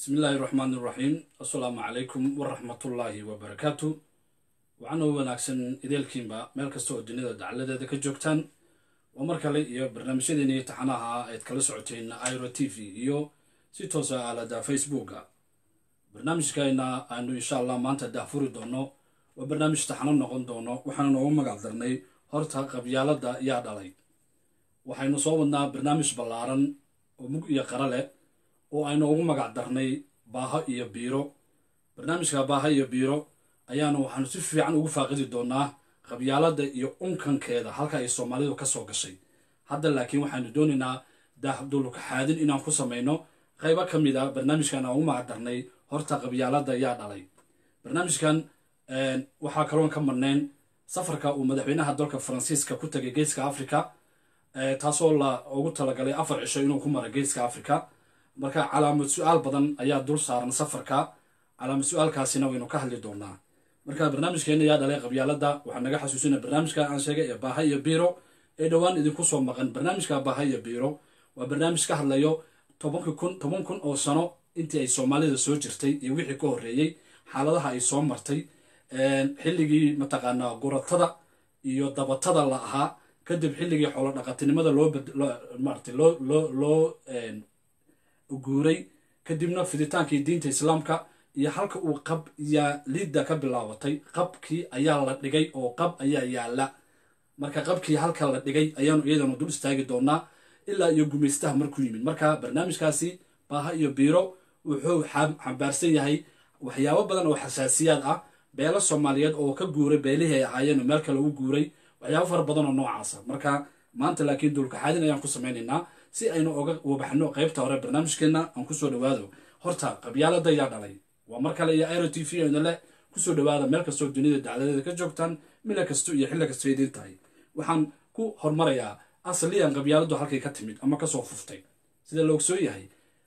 bismi illaahi raxmaan iraxiim assalaamu calaykum waraxmatullaahi wabarakaatu waxaana wanaagsan ideelkiinba meel kasta oo dunida dacaladeeda ka joogtaan waa mar kale iyo barnaamijyadeeni taxanaha ayd kala socoteen iro t v iyo si toosa aalada facebooka barnaamijkayna aanu insha allah maanta daafuri doono waa barnaamij taxano noqon doono waxaana noogu magac darnay horta qabyaalada yaa dhalay waxaynu soo wadnaa barnaamij ballaaran oo mug iyo qara leh oo aynu ugu magac darnay baaho iyo biiro barnaamijka baaho iyo biiro ayaanu waxaanu si fiican ugu faaqidi doonaa qabyaalada iyo unkankeeda halka ay soomaalidu ka soo gashay hadda laakiin waxaanu doonaynaa dahdulkaxaadin inaan ku samayno qaybo ka mid a barnaamijkan aan ugu magac darnay horta qabyaalada yaa dhalay barnaamijkan waxaa kaloon ka marnayn safarka uu madaxweynaha dalka faransiiska ku tagay geeska africa taasoo la ugu talagalay afar cisho inuu ku mara geeska africa marka calaamad su-aal badan ayaa dul saaran safarka calaamad su-aalkaasina waynu ka hadli doonaa marka barnaamijkeena yaa dhalay qabyaalada waxaa naga xasuusina barnaamijka aan sheegay ee baaha iyo biiro ee dhowaan idinku soo maqan barnaamijka baaha iyo biiro waa barnaamij ka hadlayo tobanki kun toban kun oo sano intii ay soomaalida soo jirtay iyo wixii ka horreeyey xaaladaha ay soo martay xilligii mataqaanaa guratada iyo dabatada la ahaa kadib xilligii xoolo dhaqatinimada loo maarata loo loo loo guuray kadibna fiditaankii diinta islaamka iyo halka uu qab yaa liidda ka bilaabatay qabkii ayaa la dhigay oo qab ayaa yaala marka qabkii halka la dhigay ayaanu iyadanu dul istaagi doonaa ilaa iyo gumaystaha markuu yimid marka barnaamijkaasi baaha iyo biiro wuxuu xambaarsan yahay waxyaabo badan oo xasaasiyaad ah beelo soomaaliyeed oo ka guuray beelihii ay ahaayeen meel kale u guuray waxyaabo fara badan oo noocaasa marka maanta laakiin dulkaxaadin ayaan ku samaynaynaa si aynu oga wabaxno qaybta hore barnaamijkeenna aan kusoo dhawaado horta qabyaalada yaa dhalay waa mar kale iyo iro t v ayna leh kusoo dhawaada meel kastoo dunida dacladeeda ka joogtaan mila kasto iyo xilli kasto idiin tahay waxaan ku hormarayaa asaliyan qabyaaladu halkay ka timid ama kasoo fuftay sida la ogsoon yahay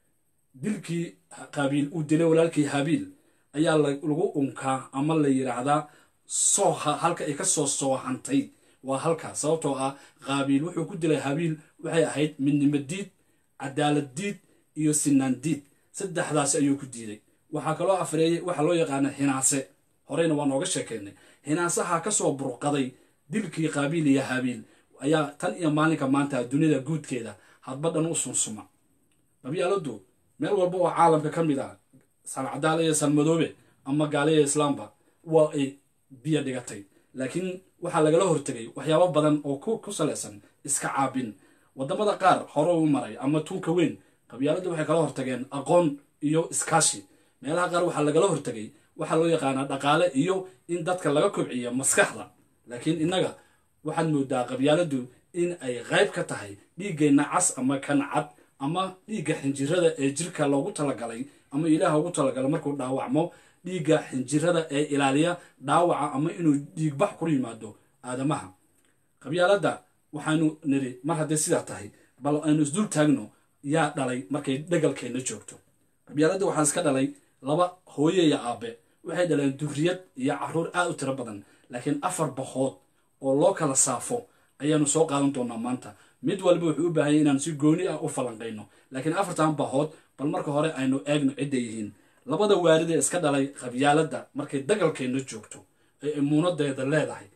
dilkii qaabiil uu dilay walaalkii habiil ayaa lagu unkaa ama la yidhaahdaa sooha halka ay ka soo soohantay waa halka sababtoo ah qaabiil wuxuu ku dilay habiil waxay ahayd midnimo diid cadaalad diid iyo sinaan diid saddexdaas ayuu ku diiday waxaa kaloo afreeyey waxaa loo yaqaana hinaase horeyna waa nooga sheekeynay hinaasaha kasoo burqaday dilkii qaabiil iyo habiil ayaa tan iyo maalinka maanta dunida guudkeeda hadba dhan u sunsuma qabyaaladu meel walba oo caalamka ka mid ah salcadaal iyo salmadoobe ama gaaliya islaamba waa ay biyo dhigatay laakiin waxaa lagala hortegay waxyaabo badan oo ku salaysan iska caabin wadamada qaar hore u maray ama tunka weyn qabyaaladu waxay kala hortageen aqoon iyo iskaashi meelaha qaar waxaa lagala hortegay waxaa loo yaqaanaa dhaqaale iyo in dadka laga kobciyo maskaxda laakiin innaga waxaad moodaa qabyaaladu in ay qayb ka tahay dhiiggeenna cas ama kan cad ama dhiigga xinjirada ee jirka loogu talagalay ama ilaaha ugu talagalay markuu dhaawacmo dhiigga xinjirada ee ilaaliya dhaawaca ama inuu dhiigbax ku yimaado aadamaha qabyaalada waxaanu niri mar haddee sidaa tahay bal aynu isdul taagno yaa dhalay markay dhagalkeenna joogto qabyaalada waxaa iska dhalay laba hooye iyo aabe waxay dhaleen duriyad iyo caruur aad u tiro badan laakiin afar bahood oo loo kala saafo ayaanu soo qaadan doonaa maanta mid walba wuxuu u baahanya inaan si gooni ah u falanqayno laakiin afartan bahood bal marka hore aynu eegno cidday yihiin labada waaridee iska dhalay qabyaalada markay dagalkeenna joogto ee imuunadeeda leedahay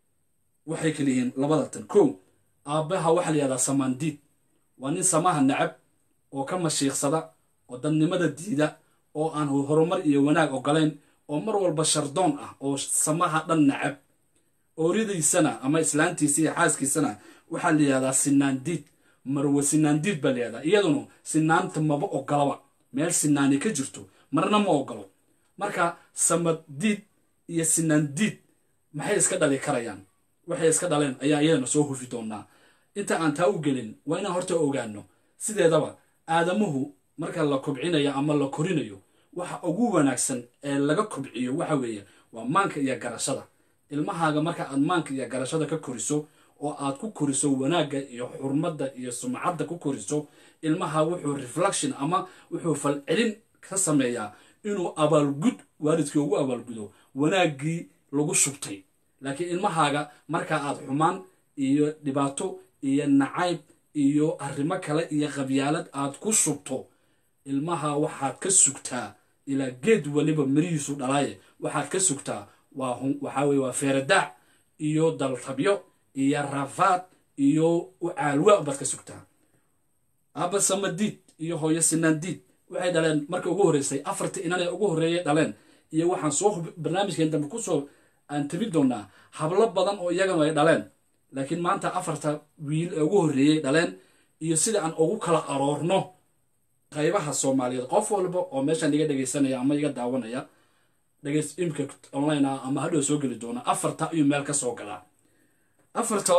waxay kala yihiin labada tan kow aabbaha waxaa la yihahdaa samaandiid waa nin samaha nacab oo ka mashiiqsada oo dadnimada diida oo aan horumar iyo wanaag ogolayn oo mar walba shardoon ah oo samaha dhan nacab ooridiisana ama islaantiisa iyo xaaskiisana waxaa la yihahdaa sinaandiid marwe sinaandiid baa la yihahdaa iyaduna sinaanta maba ogolaba meel sinaani ka jirto marna ma ogolo marka samadiid iyo sinaandiid maxay iska dhali karayaan waxay iska dhaleen ayaa iyadana soo hufi doonaa inta aan taa u gelin waa inaan horta ogaano sideedaba aadamuhu marka la kobcinayo ama la korinayo waxa ugu wanaagsan ee laga kobciyo waxa weeye waa maanka iyo garashada ilmahaaga marka aad maanka iyo garashada ka koriso oo aad ku koriso wanaagga iyo xurmadda iyo sumcadda ku koriso ilmaha wuxuu reflection ama wuxuu falcelin ka sameeyaa inuu abaalgud waalidkii ugu abaalgudo wanaaggii lagu shubtay laakiin ilmahaaga marka aad xumaan iyo dhibaato iyo nacayb iyo arrimo kale iyo qabyaalad aad ku shubto ilmaha waxaad ka sugtaa ilaa geed waliba mirihiisu dhalaaye waxaad ka sugtaa waa waxaa weye waa feeradaac iyo daltabyo iyo rafaad iyo ucaalwa baad ka sugtaa aaba samadiid iyo hooyo sinaandiid waxay dhaleen marka ugu horreysay afartii inan ee ugu horreeyay dhaleen iyo waxaan soo barnaamijkeen dambe kusoo aan tabi doonaa hablo badan oo iyagana ay dhaleen laakiin maanta afarta wiil ee ugu horreeyey dhaleen iyo sida aan ugu kala aroorno qaybaha soomaaliyeed qof walba oo meeshaan iga dhegaysanaya ama iga daawanaya dhegays imka online ah ama hadhow soo geli doona afarta ayuu meel ka soo galaa afarta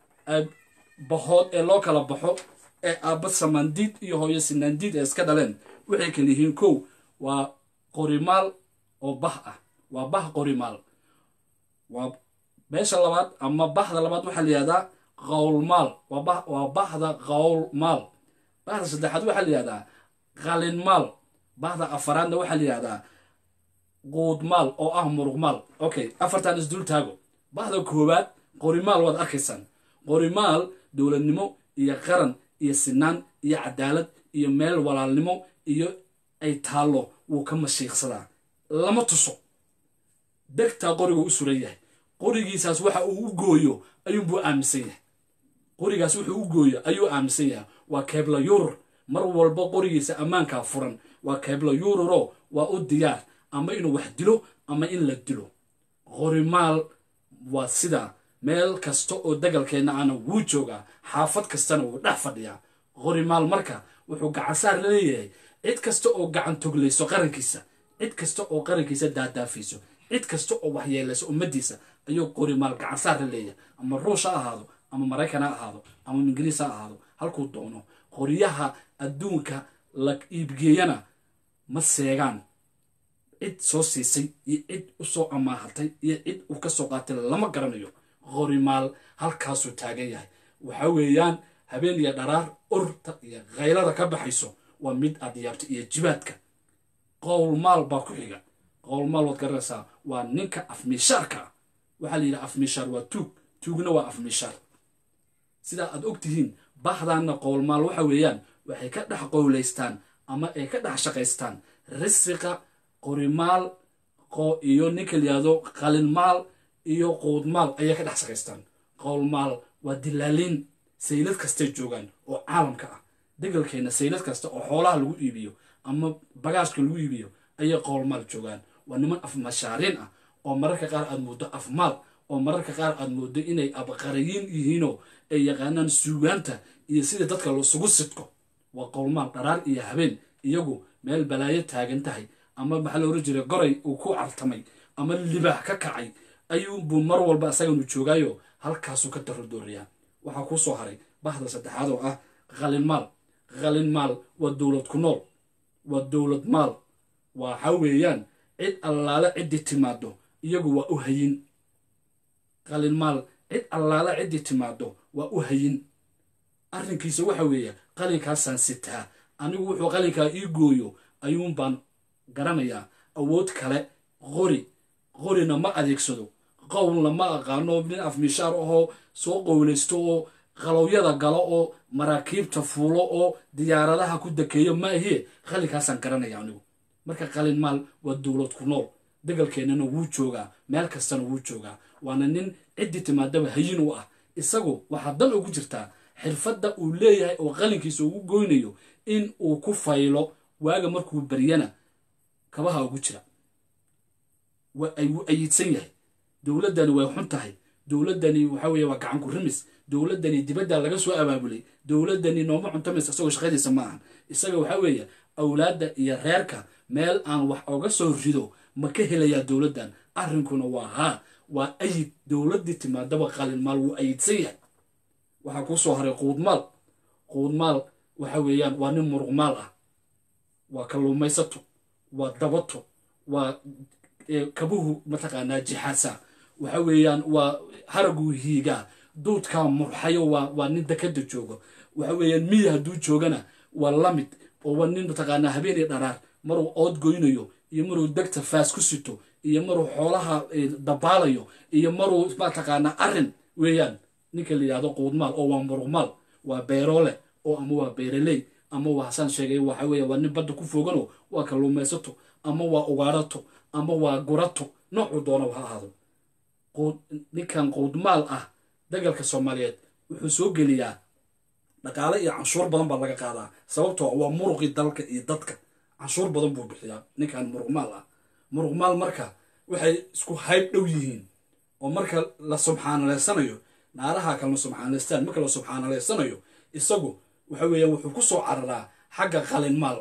bahood ee loo kala baxo ee aabba samaandiid iyo hooyo sinaandiid ee iska dhaleen waxay kala yihiin kow waa qorimaal oo bah ah waa bah qorimaal waa meesha labaad ama bahda labaad waxaa la yihahdaa qowlmaal waa bahda qowlmaal bahda saddexaad waxaa la yihahdaa qalinmaal bahda afaraadna waxaa la yihahdaa quudmaal oo ah muruqmaal okay afartan isdul taago bahda koowaad qorimaal waad arkaysaan qorimaal dowladnimo iyo qaran iyo sinaan iyo cadaalad iyo meel walaalnimo iyo ay taallo wuu ka mashiiqsadaa lama tuso degtaa qoriga u suran yahay qorigiisaas waxa uu u gooyo ayuunbuu aaminsan yahay qorigaas wuxuu u gooyo ayuu aaminsan yahay waa keebla yurur mar walba qorigiisa ammaankaa furan waa keebla yururo waa u diyaar ama inuu wax dilo ama in la dilo qorimaal waa sidaa meel kasta oo dagalkeenna ana wuu joogaa xaafad kastana wuu dhex fadhiyaa qorimaal marka wuxuu gacansaar la leeyahay cid kasta oo gacan toglayso qarankiisa cid kasta oo qarankiisa daadaafayso cid kasta oo waxyeelayso ummaddiisa ayuu qorimaal gacansaar la leeyahay ama ruush ha ahaado ama maraykan ha ahaado ama ingiriis ha ahaado halkuu doono qoryaha adduunka la iibgeeyana ma seegaan cid soo siisay iyo cid u soo amaahatay iyo cid uu ka soo qaatay lama garanayo qorimaal halkaasuu taagan yahay waxa weeyaan habeen iyo dharaar urta iyo khaylada ka baxayso waa mid aad yaabta iyo jibaadka qowlmaal baa ku xiga qowlmaal waad garanaysaa waa ninka afmiishaarka ah waxaa la yidhaha afmiishaar waa tuug tuugna waa afmiishaar sidaa aad og tihiin bahdaanna qowlmaal waxa weeyaan waxay ka dhex qowlaystaan ama ay ka dhex shaqaystaan risiqa qorimaal iyo ninka layihahdo qalinmaal iyo quudmaal ayay ka dhex shaqaystaan qowlmaal waa dilaaliin saylad kastay joogaan oo caalamka ah degalkeenna saylad kasta oo xoolaha lagu iibiyo ama bagaashka lagu iibiyo ayay qowlmaal joogaan waa niman afmashaariin ah oo mararka qaar aad mooddo afmaal oo mararka qaar aad mooddo inay abqarayiin yihiinoo ay yaqaanaan suugaanta iyo sida dadka lasugu sidko waa qowlmaal dharaar iyo habeen iyagu meel balaayo taagan tahay ama maxaa la oran jiray goray uu ku cartamay ama libaax ka kacay ayuubuu mar walba asaganu joogaayo halkaasuu ka darodooriyaa waxaa kuu soo haray bahda saddexaad oo ah qalinmaal qalinmaal waa dowlad ku nool waa dowlad maal waxa weeyaan cid allaale ciddii timaado iyagu waa u hayin qalinmaal cid allaale ciddii timaado waa u hayin arrinkiisa waxa weeye qalinkaasaan sitaa anigu wuxuu qalinkaa ii gooyo ayuun baan garanayaa awood kale qori qorina ma adeegsado qowlna ma aqaano nin afmishaar ahoo soo qowlaysto oo qalowyada galo oo maraakiibta fuulo oo diyaaradaha ku dakeeyo ma ahie qalinkaasaan garanaya anigu marka qalin maal waa dowlad ku nool degalkeennana wuu joogaa meel kastana wuu joogaa waana nin ciddii timaadaba hayin u ah isagu waxaa dan ugu jirtaa xirfadda uu leeyahay oo qalinkiisa ugu goynayo in uu ku faylo waaga markuu baryana kabaha ugu jira wuu ayidsan yahay dowladdani way xun tahay dowladdani waxa weeye waa gacanku rimis dowladdani dibadda laga soo abaabulay dowladdani nooma cuntamaysa isagoo shaqadiisa ma ahan isaga waxa weeye awlaadda iyo reerka meel aan wax oga soo rido ma ka helayaa dowladdan arrinkuna waa haa waa ayid dowladdii timaadaba qalinmaal wuu ayidsan yahay waxaa kuu soo haray quudmaal quudmaal waxa weeyaan waa nin muruqmaal ah waa kalluumaysato waa dabato waa kabuhu mataqaanaa jixaasa waxa weeyaan waa haraguu hiigaa duudkaa murxayo waa waa nin dekada joogo waxa weeyaan miya hadduu joogana waa lamid oo waa nin mataqaanaa habeenii dharaar maruu ood goynayo iyo maruu degta faas ku sito iyo maruu xoolaha dabaalayo iyo maruu mataqaanaa arrin weeyaan ninka la yidhahdo quudmaal oo waa muruqmaal waa beeroole oo ama waa beeraley ama waa hasaan sheegay waxa weeye waa nin badda ku foogano waa kalluumaysato ama waa ugaarato ama waa gurato noocuu doonaba ha ahaado ninkan quudmaal ah dagalka soomaaliyeed wuxuu soo geliyaa dhaqaale iyo canshuur badan baa laga qaadaa sababtoo waa muruqii dalka iyo dadka canshuur badan buu bixiyaa ninkan muruqmaal ah muruqmaal marka waxay isku hayb dhow yihiin oo marka la subxaanaleysanayo naaraha kalena subxaanaleystaan marka la subxaanaleysanayo isagu waxa weeyaan wuxuu ku soo cararaa xagga qalinmaal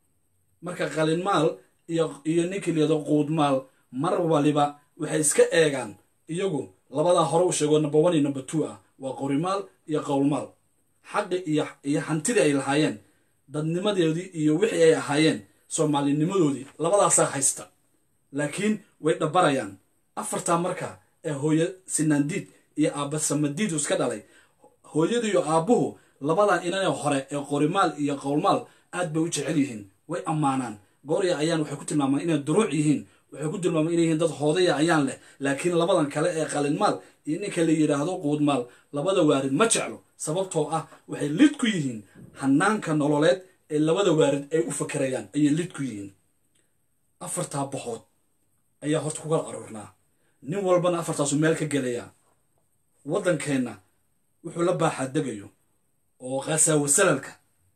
marka qalinmaal iyo iyo ninkii layado quudmaal mar waliba waxay iska eegaan iyagu labadaa hore u sheego number one iyo number two ah waa qorimaal iyo qowlmaal xaqi iyo iyo hantidii ay lahaayeen dadnimadeedii iyo wixii ay ahaayeen soomaalinimadoodii labadaasaa haysta laakiin way dhabarayaan afartaa marka ee hooyo sinaandiid iyo aabba samadiid iska dhalay hooyadu iyo aabbuhu labadan inanee hore ee qorimaal iyo qowlmaal aad bay u jecel yihiin way ammaanaan goorya ayaan waxay ku tilmaamaan inay duruuc yihiin waxay ku tilmaamaan inay yihiin dad hoodaya ayaan leh laakiin labadan kale ee qalinmaal iyo ninka la yidhaahdo quudmaal labada waarid ma jeclo sababtoo ah waxay lid ku yihiin hanaanka nololeed ee labada waarid ay u fakerayaan ayay lid ku yihiin afartaa boxood ayaa horta ku kala aruurnaa nin walbana afartaasu meel ka gelayaa waddankeenna wuxuu la baaxaa degayo oo khasaawo salalka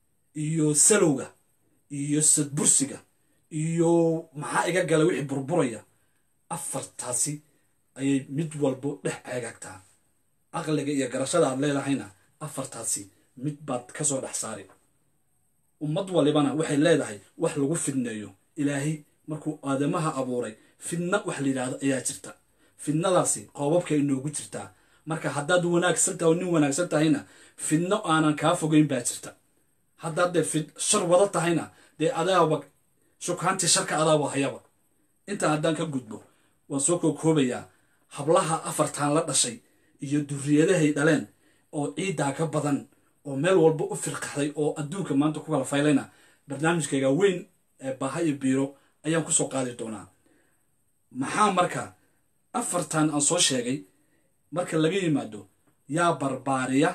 iyo salowga iyo sadbursiga iyo maxaa iga gala wixii burburaya afartaasi ayay mid walbo dhex eegagtaa caqliga iyo garashada aad leedahayna afartaasi mid baad ka soo dhex saari ummad walibana waxay leedahay wax lagu fidneeyo ilaahay markuu aadamaha abuuray fidna wax la yidhaahdo ayaa jirta fidnadaasi qoobabka inoogu jirtaa marka haddaad wanaagsan tahay oo nin wanaagsan tahayna fidno aanan kaa fogeyn baa jirta haddaad dee fid shar wada tahayna dee adaaba shukaantii sharka adaaba hayaba intaa haddaan ka gudbo waan soo kookoobayaa hablaha afartan la dhashay iyo duriyadahay dhaleen oo ciiddaa ka badan oo meel walba u firqaxday oo adduunka maanta ku kala faylayna barnaamijkayga weyn ee baaha iyo biiro ayaan ku soo qaadi doonaa maxaa marka afartan aan soo sheegay marka laga yimaado yaa barbaariya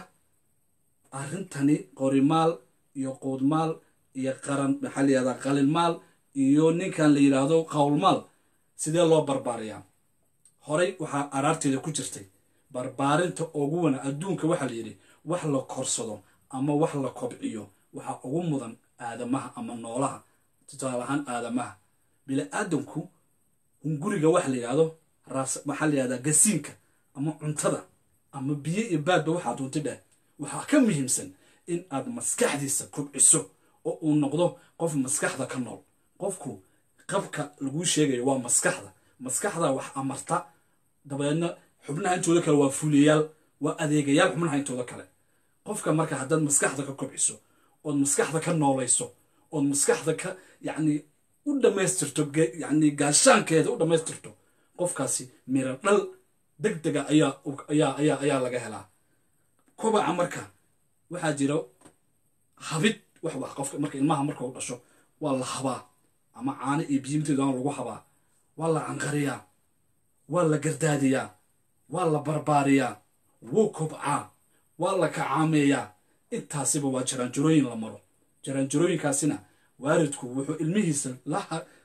arrintani qorimaal iyo quudmaal iyo qaran maxaa la yihahdaa qalinmaal iyo ninkan la yidhaahdo qowlmaal sidee loo barbaariyaa horey waxaa araarteeda ku jirtay barbaarinta ugu wana adduunka waxaa la yidhi wax la korsado ama wax la kobciyo waxaa ugu mudan aadamaha ama noolaha tusaale ahaan aadamaha bili-aadanku hunguriga waxa la yidhahdo ras maxaa la yihahdaa gasiinka ama cuntada ama biyo iyo baadba waxaad hunti dheh waxaa ka muhiimsan in aad maskaxdiisa kobciso oo uu noqdo qof maskaxda ka nool qofku qabka laguu sheegayo waa maskaxda maskaxda wax amarta dabadeedna xubnaha intooda kale waa fuuliyayaal waa adeegayaal xubnaha intooda kale qofka marka haddaad maskaxda ka kobciso ood maskaxda ka noolayso ood maskaxda ka yacni u dhammaystirto yacni gaashaankeeda u dhammaystirto qofkaasi miro dhal deg dega ayaa ayaa ayaa ayaa laga helaa kobaca marka waxaa jira habid wax wax qofka marka ilmaha marka u dhasho waa la habaa ama caano iyo biyimteedana lagu habaa waa la canqariyaa waa la gardaadiyaa waa la barbaariyaa wuu kobcaa waa la kacaameeyaa intaasiba waa jaraanjarooyin la maro jaraanjarooyinkaasina waaridku wuxuu ilmihiisa la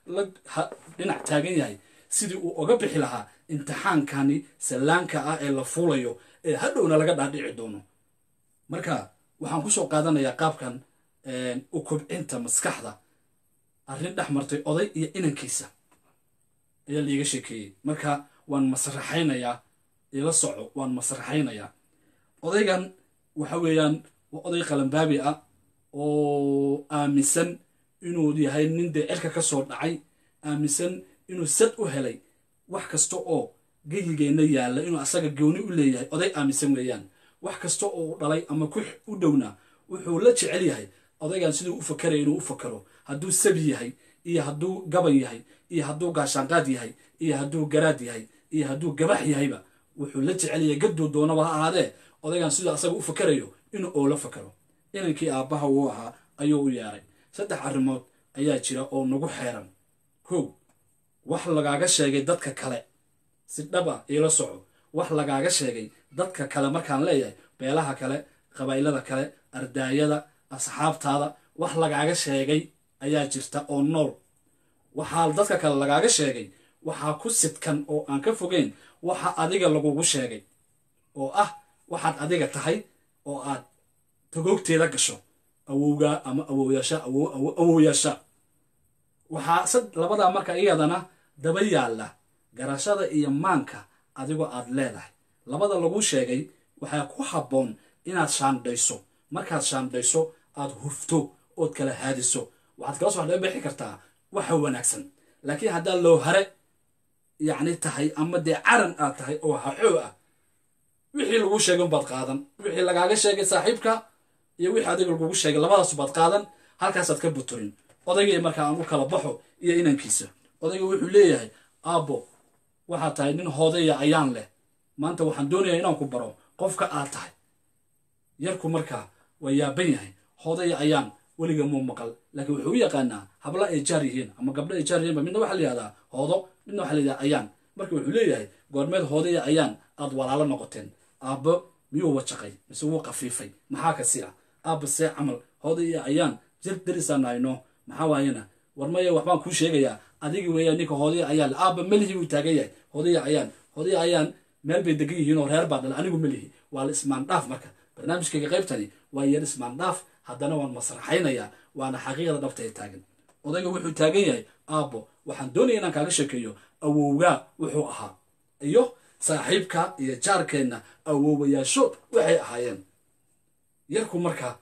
dhinac taagan yahay sidii uu oga bixi lahaa imtixaankani sallaanka ah ee la fuulayo ee hadhowna laga dhaadhici doono marka waxaan ku soo qaadanayaa qaabkan u kobcinta maskaxda arrin dhex martay oday iyo inankiisa ayaa liiga sheekeeyey marka waan masraxaynayaa ila soco waan masraxaynayaa odaygan waxa weeyaan waa oday qalanbaabi ah oo aaminsan inuu yahay nin dee cirka ka soo dhacay aaminsan inuu sad u helay wax kasta oo geyigeenna yaalla inuu asaga gooni u leeyahay oday aaminsan weeyaan wax kasta oo dhalay ama ku u dhowna wuxuu la jecel yahay odaygan siduu u fakaraya inuu u fakaro hadduu sabi yahay iyo hadduu gaban yahay iyo hadduu gaashaanqaad yahay iyo hadduu garaad yahay iyo hadduu gabax yahayba wuxuu la jecel yahay gaduu doonaba ha ahaadee odaygan siduu asaga u fakarayo inuu oo la fakaro inankii aabbaha uu ahaa ayuu u yeeray saddex arrimood ayaa jira oo nagu xeeran kow wax lagaaga sheegay dadka kale si dhab ah iila soco wax lagaaga sheegay dadka kale markaan leeyahay beelaha kale qabaa'ilada kale ardaayada asxaabtaada wax lagaaga sheegay ayaa jirta oo nool waxaa dadka kale lagaaga sheegay waxaa ku sidkan oo aan ka fogeyn waxa adiga lagugu sheegay oo ah waxaad adiga tahay oo aad tagoogteeda gasho awowgaa ama awowyaasha awowyaasha waxaa sad labadaa marka iyadana daba yaalla garashada iyo maanka adigoo aad leedahay labada lagu sheegay waxaa ku habboon inaad shaandhayso markaad shaandhayso aad hufto ood kala haadiso waxaad kala soo dhebixi kartaa waxa wanaagsan laakiin haddaa loo hare yacni tahay ama dee caran aad tahay oo haxoo ah wixii lagu sheegay unbaad qaadan wixii lagaaga sheegay saaxiibka iyo wixii adiga lagugu sheegay labadaas baad qaadan halkaasaad ka buturin odaygii markaa aan u kala baxo iyo inankiisa odayga wuxuu leeyahay aabbo waxaad tahay nin hoodaya ayaan leh maanta waxaan doonayaa inaan ku baro qofka aad tahay yarku markaa waa yaaban yahay hoodaya ayaan weliga muu maqal laakiin wuxuu u yaqaanaa habla ay jaar yihiin ama gabdho ay jaar yihiinba midna waxaa la yihahdaa hoodo midna waxaa la yidhahdaa ayaan marka wuxuu leeyahay goormeed hoodaya ayaan aad walaalo noqoteen aabbo miyuu wajaqay mise wuu qafiifay maxaa kasi ah aabba see camal hoodaya ayaan jir darisaan nahayno maxaa waayena war maya waxbaan kuu sheegayaa adigi weeyaan ninka hoodaya ayaan aabba melihi buu taagan yahay hoodaya ayaan hoodaya ayaan meel bay degan yihiin oo reer baa dhala anigu melihi waa la ismaandhaaf marka barnaamijkayga qaybtani waa yar ismaandhaaf haddana waan masraxaynayaa waana xaqiiqda dhabta ee taagan odayga wuxuu taagan yahay aabbo waxaan doonaya inaan kaaga sheekeeyo awowgaa wuxuu ahaa iyo saaxiibka iyo jaarkeenna awowayaashood waxay ahaayeen yarku markaa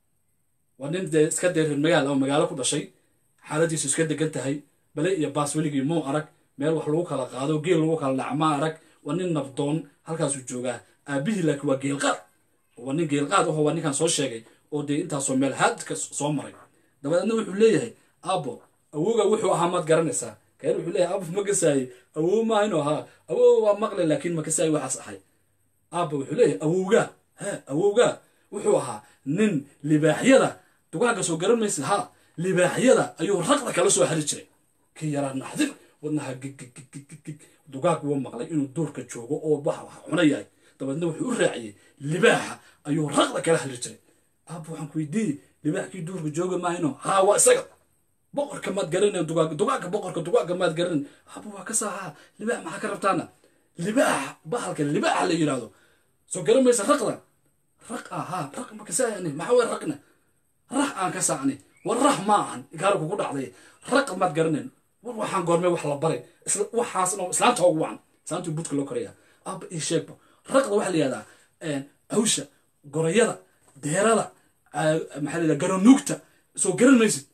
waa nin dee iska deereer magaal oo magaalo ku dhashay xaaladiisu iska degan tahay bale iyo baas weligii muu arag meel wax lagu kala qaado geel lagu kala dhaca ma arag waa nin nabdoon halkaasuu joogaa aabihii laakiin waa geelqaad waa nin geelqaad aho waa ninkaan soo sheegay oo dee intaasoo meel haadka soo maray dabadeedna wuxuu leeyahay aabbo awowga wuxuu ahaa maad garanaysaa kaer wuxuu leeyahay aabbo ma gasaayey awow maa inuu ahaa awow waa maqle laakiin ma gasaayey waxaas ahay aabba wuxuu leeyahay awowgaa he awowgaa wuxuu ahaa nin libaaxyada dugaaga soo garan maysid ha libaaxyada ayuu raqda kala soo hari jiray kii yaraa naxdir wadnaha giggigigigig dugaag wuu maqlay inuu duurka joogo oo wax wax cuna yahay dabeedna wuxuu u raaciyey libaaxa ayuu raqda kala hari jiray aabba waxaan ku weydiiyey libaaxkii duurka jooga maahino haa waa isaga boqorka maad garanay dugaag dugaagga boqorka dugaagga maad garanay aabba waa ka saahaa libaax maxaa ka rabtaana libaaxa bahalka libaaxa la yidhaahdo soo garan maysa raqda raq ah haa raq ma kasaayani maxaa way raqna rax aan ka saacni war rax ma ahan gaari kugu dhacday raq maad garanayn war waxaan goormay wax la baray isla waxaasna islaanta ugu wacan islaantu budka loo koraya aabba ii sheegba raqda waxaa la yihahdaa hawsha gorayada deerada maxaa la yidhaha garanuugta soo garan maysid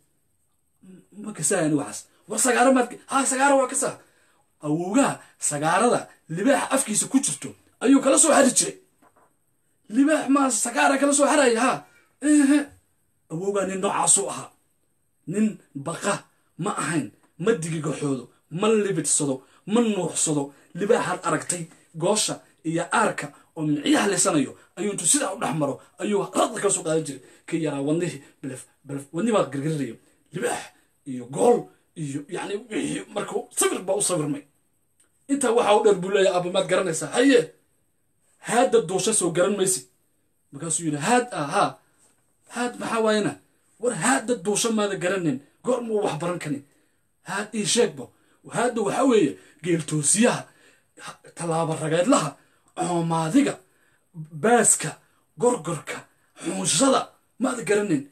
ma kasaayani waxaas war sagaaro maad ha sagaaro waa kasaa awowgaha sagaarada libaaxa afkiisa ku jirto ayuu kala soo hari jiray libaax maa sagaara kala soo haraya ha ehe awowgaa nin noocaasuu ahaa nin baqa ma ahayn ma digigaxoodo ma libidsado ma nuuxsado libaaxaad aragtay goosha iyo aarka oo micyaha leysanayo ayuu intuu sidaa u dhex maro ayuu raqda kala soo qaadan jiray kii yaraa wadnihii bilef bilef wadni baa gargarirayo libaax iyo gool iyo yacni wixii markuu sawir baa u sawirmay intaa waxaa u dheer buu leeyahay aaba maad garanaysaa haye haadda duusha soo garan maysid markaasuu yidhi haad ah haa haad maxaa waayana war haadda duusha maada garanin goor muu wax baran karin haad ii sheegba haadda waxaa weeye geeltoosiyaha tallaaba rageedlaha coomaadiga baaska gorgorka xuunshada maada garanin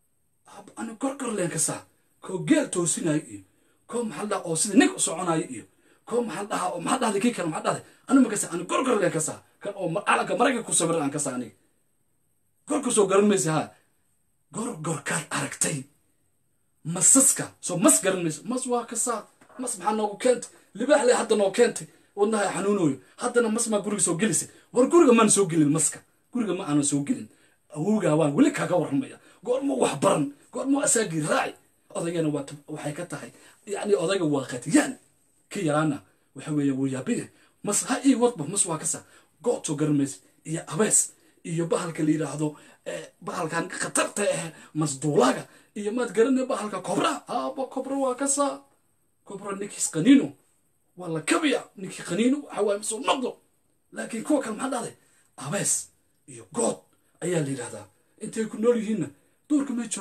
ani gorgor leen ka saa koo geel toosinayo iyo koo maxaa dhaha oo sida nig u soconayo iyo koo maxaa dhaha oo maxaa dhahday kii kale maxaa dhahday ani ma ka saa ani gorgor leen ka saa kan oo calanka maraykanka ku sawiran aan ka saa aniga gorka soo garan maysa haa gorgorkaad aragtay masaska soo mas garan maysa mas waa ka saa mas maxaa noogu keentay libaax le hadda noo keentay wadnaha xanuunayo haddana mas maa guriga soo gelisay war guriga maan soo gelin maska guriga ma aanan soo gelin awowgaa waan weli kaaga warramaya goormuu wax baran goormuu asaagii raaci odaygana waxay ka tahay yacni odayga waa qatiyaan ka yaraana waxa weeye wuu yaabiye mas ha ii wadba mas waa kasa good soo garan maysa iyo abees iyo bahalka la yidhaahdo bahalkan khatarta ah masduulaga iyo maad garanay bahalka kobra aaba kobra waa kasaa kobra ninkiis qaniino waa la kabiya ninkii qaniino waxa waaye masoo noqdo laakiin kuwa kale maxaa dhahday abees iyo good ayaa la yidhahdaa intay ku nool yihiinna duurka may joogaan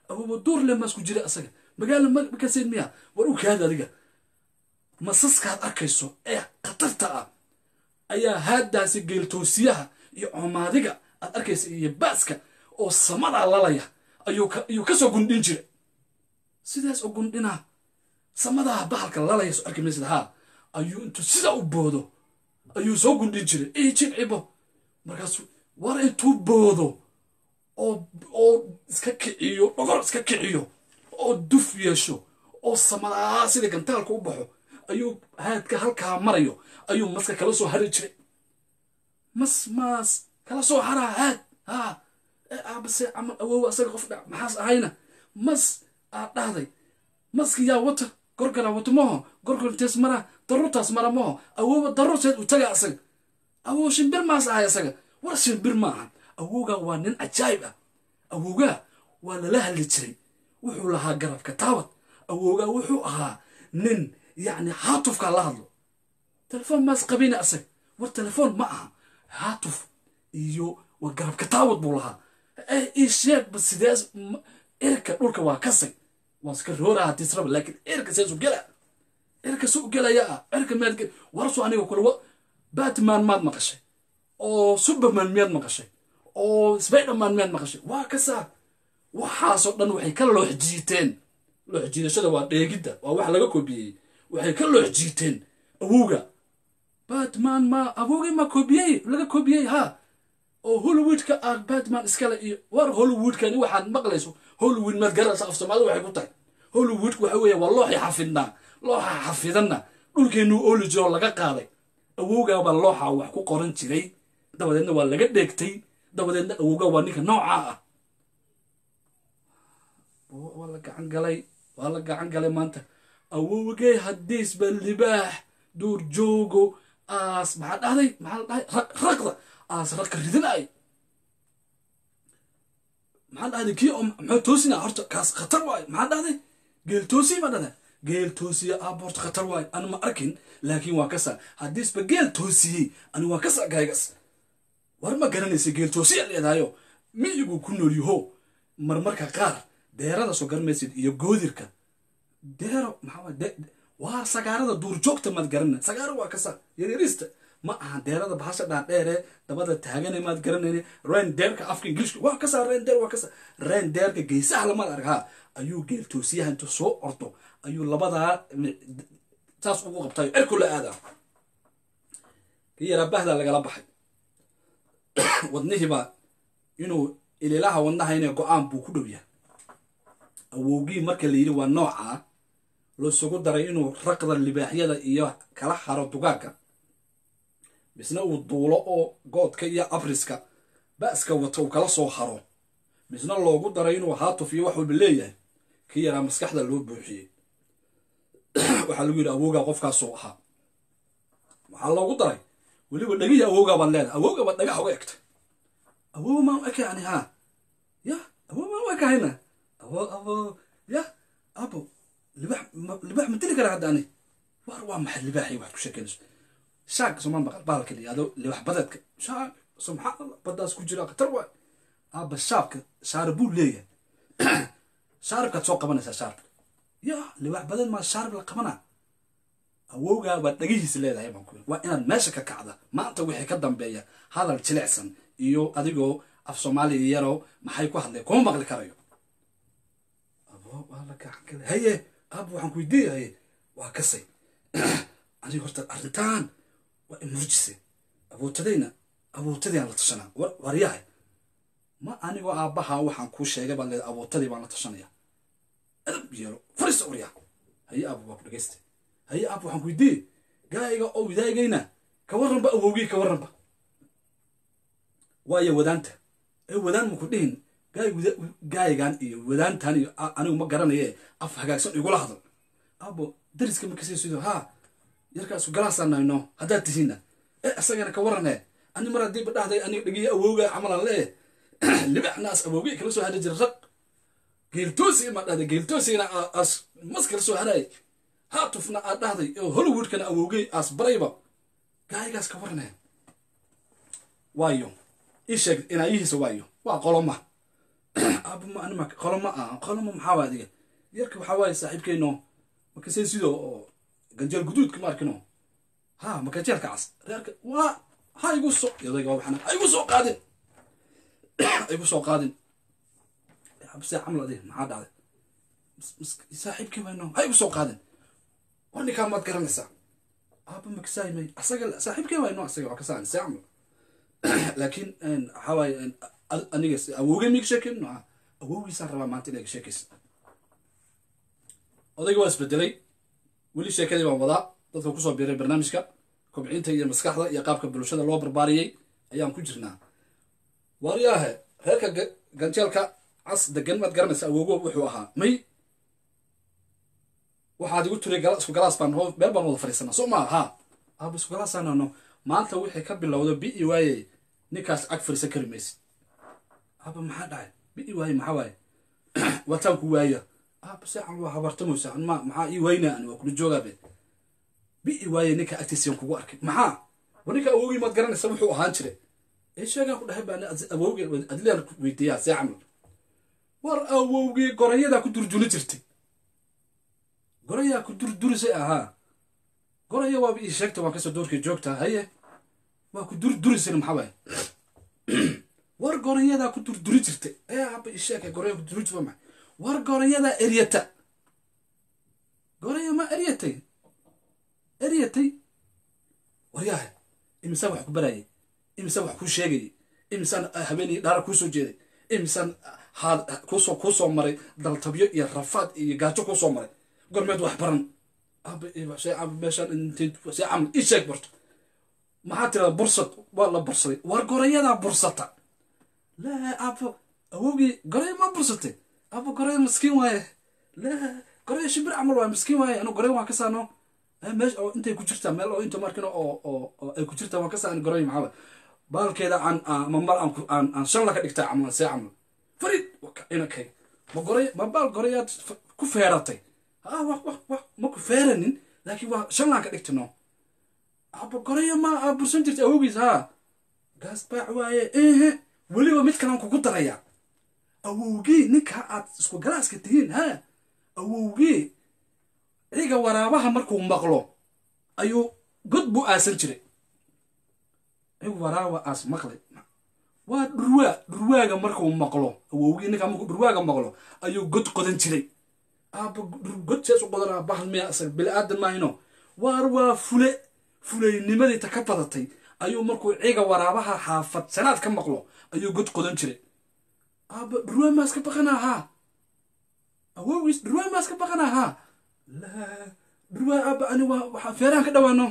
awoowa duur le maasku jira asaga magaala makasayn miya war u kaada adiga masaskaad arkayso ee khatarta ah ayaa haadaasi geeltoosiyaha iyo coomaadiga aad arkaysa iyo baaska oo samadaa lalaya ayuu kasoo gundhin jira sidaas oo gundhinaa samadaa bahalka lalaya soo arki maysid haa ayuu intuu sidaa u boodo ayuu soo gundhin jiray ii jilcibo markaasu war intuu boodo oo oo iska kiciyo dhogor iska kiciyo oo duf yeesho oo samadaa sida gantaalka u baxo ayuu haadka halkaa marayo ayuu maska kala soo hari jiray mas maas kala soo haraa haad haa aabase camal awowa asaga qof dhac maxaas ahayna mas aad dhahday maski yaa wata gorgara wato maho gorgortees mara darurtaas mara maho awowa darurteed u taga asaga awow shimbir maas ahay asaga war shimbir ma ahan awowgaa waa nin cajaayib ah awowgaa waa lala hadli jiray wuxuu lahaa garabka taawad awowgaa wuxuu ahaa nin yacni haatufkaa la hadlo telefoon maas qabina asaga war telefoon ma aha haatuf iyo waa garabka taawad buu lahaa ii sheegba sidees irka dhulka waa kasay waan iska rooraa haddii israba laakiin irka seesu gela irka su gelaya ah irka maad gel warsu aniga kule batman maad maqashay oo superman miyaad maqashay oo spiderman miyaad maqashay waa kasaa waxaasoo dhan waxay ka loox jiiteen loox jiidashada waa dheegidda waa wax laga koobiyey waxay ka loox jiiteen awowga batman ma awowgii ma koobiyey laga koobiyey ha oo hollywoodka ah batman iskale iyo war hollywoodkani waxaad maqlayso hollywood maad garanaysa af soomaalida waxay ku tahay hollywoodka waxa weeye waa looxii xafidnaa looxa xafidanna dhulkeennuu ooli jiroo laga qaaday awowgaabaa looxa wax ku qoran jiray dabadeedna waa laga dheegtay dabadeedna awowgaa waa ninka noocaa ah waa la gacan galay waa la gacan galay maanta awowgee hadiisba libaax duur joogo aas maxaa dhahday maxaa la dhahay raqda aas raqa ridinay maxaa dhahday kii oo muxuu toosina horta kaas khatar waayo maxaa dhahday geel toosi ma dhahday geel toosiye aaba horta khatar waayo anu ma arkin laakiin waa kasa haddiisba geel toosiyey ani waa kasa gaygas war ma garanaysa geel toosiya leedahayo miyigu ku nool yaho marmarka qaar deerada soo garanmaysid iyo goodirka deero maxaa waa sagaarada duurjoogta maad garana sagaaro waa kasa yaryarista ma aha deerada bahasha dhaadheere dabada taagane maad garanayne rendeerka afka ingiliishka waa kasa rendeer waa kasa rendeerka geesaha lamaad arkaa ayuu geeltoosiyaha intuu soo ordo ayuu labadaa saas ugu qabtayo cirku la aadaa kii yaraa bahdaa lagala baxay wadnihiiba inuu ililaha wadnaha inay go-aan buu ku dhow yahay awowgii marka la yidhi waa noocaa lasugu daray inuu raqda libaaxyada iyo kala haro dugaagga misna uu duulo oo goodka iyo abriska ba'ska wato uu kala soo haro misna loogu daray inuu haatuf iyo wax walba leeyahay kii yaraa maskaxda loo buuxiyey waxaa lagu yidhi awowgaa qofkaasuu ahaa waxaa loogu daray weliba dhegihii awowgaa baad leedahay awowgaa baad dhagax uga egtay awow maan u eka ani haa ya awow maan u ekahayna awo awo ya abo libax libax ma dili karaa hadda ani war waa maxay libaaxii waxaad ku sheekeynayso shaag somaan baqal bahalka layihahdo libax badeedka shaag subxaan allah baddaas ku jira khatar waay aaba shaabka shaarib buu leeyahay shaaribkaad soo qabanaysaa shaaribka ya libax badeed maa shaarib la qabanaa awowgaa baad dhagihiisa leedahay baan ku waa inaad meesha ka kacda maanta wixii ka dambeeya hadal jilicsan iyo adigoo af soomaaliya yaroo maxay ku hadlay kuma maqli karayo abo waa la gacan galay haye aab waxaan ku weydiiyahaye waa kasay aniga horta arrintan waa imurjise awootadayna awootadii la tashanaa waryahay ma anigoo aabbaha waxaan kuu sheegay baad leedahay awootadii baan la tashanaya adab yeelo fariisa waryaa haye aab waa ku dhegaysta haye aab waxaan ku weydiiyey gaayga oo widaagayna ka warranba awowgii ka warranba waayo wadaanta ee wadaan maku dhihin gaayigan iyo wadaantan iyo anigu ma garanaye af hagaagsan igula hadal abo dariska makasiisido haa yarkaasu galaasanayno haddaad tihiinna ee isagana ka warane ani mar haddiiba dhahday aniga dhegiya awowga camalan lee libaxnaas awowgay kala soo hadhi jira raq geeltoosi ma dhahday geeltoosina as mas kala soo hadhay haatufna aad dhahday oo hollywoodkana awowgay aas barayba gaayigaas ka warane waayo ii sheeg inaayihiisa waayo waa qoloma aaba ma anima qolo ma aha qolo ma maxaa waa adiga yarka waxaa waaye saaxiibkeyno markasee sidoo oo ganjeel guduudka ma arkino ha makajeelka cas reerka waa ha igu soo odayga waa waxana ha igu soo qaadin ha igu soo qaadin habsee camal adi maxaa dhacday saaxiibkii wayno ha igu soo qaadin waa ninkaa maad garanaysaa aaba makasaymay asaga saaxiibkii wayno asaga waa kasaan see camal laakiin waxaa waaye aniga awowgey miga sheekeyno awowgiisaan rabaa maanta inay sheekaysa odayga waa isbedelay weli sheekadii baan wadaa dadka kusoo biiray barnaamijka kobcinta iyo maskaxda iyo qaabka bulshada loo barbaariyey ayaan ku jirnaa waryaahe reerka ganjeelka cas degan maad garanaysa awoogo wuxuu ahaa may waxaad igu tiri isku galaas baan meel baan wada fadhiisanaa soo maa ha aaba isku galaasaanano maanta wixii ka bilowda bi-i waaye ninkaas ag fadhiisan kari maysid aaba maxaa dhacay bi-i waaye maxaa waaye wataan ku waaya aaba seecan waa habartamaysa ma maxaa ii waynaa ani waa kula joogaabe bi-i waaye ninka agtiisaan kugu arkay maxaa wa ninka awowgii maad garanaysa wuxuu ahaan jiray ee sheegaan ku dhahay baan awowgii adliaan weydiiyaa see camal war awowgii gorayadaa ku durjuni jirtay gorayaa ku durdurisay ahaa goraya waaba ii sheegta waan kasoo doorkay joogtaa haye waa ku durdurisayna maxaa waaye war gorayadaa ku durduri jirtay ee haba ii sheegay goraya ku durduri jirta maxay war gorayadaa eryata goraya ma eryatay eryatay waryahay imisaan wax ku barayay imisaan wax kuu sheegayay imisaan habeenay dhaara kuu soo jeeday imisaan haad kuusoo kuusoo maray daltabyo iyo rafaad iyo gaajo kuusoo maray gormeed wax baran meeshaan see camal ii sheeg barto maxaa tirada bursad waa la bursaday war gorayadaa bursata laa abo awowgii goraya maa bursatay abo goraya maskiin waaye laa goraya shimbir camal waaye maskiin waaye anu goraya waan ka saano meesha oo intay ku jirtaa meel oo inta markina oo oo ay ku jirtaa waan ka saani goraya maxaa waaye baalkeeda aan ma mar aan aan aan shan laka dhigtaa camal see camal farid inankay ma goraya ma baal gorayaad ku feeratay ha wax wax wax ma ku feeranin laakiin waa shan laan ka dhigtino aba goraya ma aa bursan jirta awowgiis haa gaas baac waaye ehe weliba mid kalaan kugu darayaa awowgii ninka aad isku galaaska tihiin ha awowgii ciga waraabaha markuu maqlo ayuu god buu aasan jiray cig waraaba aas maqlay waa dhurwaa dhurwaaga markuu maqlo awowgii ninkaa markuu dhurwaaga maqlo ayuu god qodan jiray aaba god sees u qodanaa bahal miya asaga bili aadan maahino waar waa fule fulaynimadii ta ka badatay ayuu markuu ciga waraabaha xaafad sanaad ka maqlo ayuu god qodan jiray aaba dhurwaa maas ka baqanaa haa awowgiis dhurwaa maas ka baqanaa haa laa dhurwaa aaba ani waa waxaa feerahan ka dhawaano